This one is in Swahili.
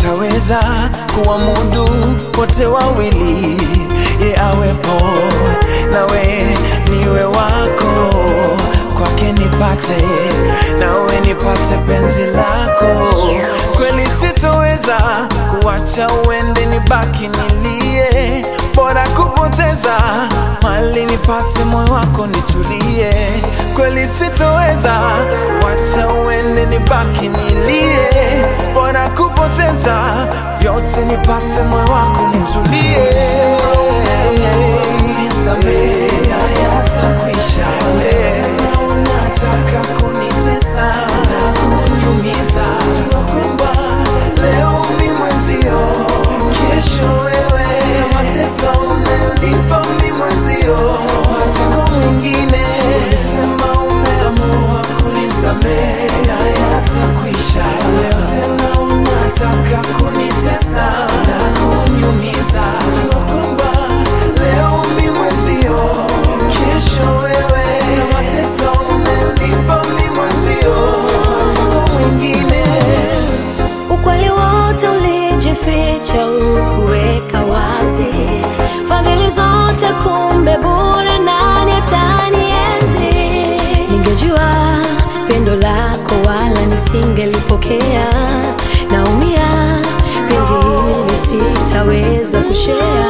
sitaweza kuwamudu wote wawili, ye awepo nawe niwe wako, kwake nipate nawe nipate penzi lako. Kweli sitoweza kuwacha uende, nibaki nilie, bora kupoteza mali nipate moyo wako nitulie. Kweli sitoweza kuwacha uende, nibaki nilie, bora kupoteza vyote nipate moyo wako nitulie. Nisamehe, hayatakwisha. Tena unataka kunitesa na kuniumiza. Jua kwamba leo mi mwenzio, kesho wewe. Na mateso unayonipa mi mwenzio, tapata kwa mwingine. Ulisema umeamua kunisamehe, hayatakwisha. Leo tena unataka kunitesa na kuniumiza. Jua kwamba leo mi mwenzio, kesho wewe. Na mateso unayonipa mi mwenzio, tapata kwa mwingine. Ukweli wote ulijificha, ukuweka wazi, fadhili zote kumbe bure, nani atanienzi? Ningejua pendo lako, wala nisingelipokea. Naumia, penzi hili sitaweza kushea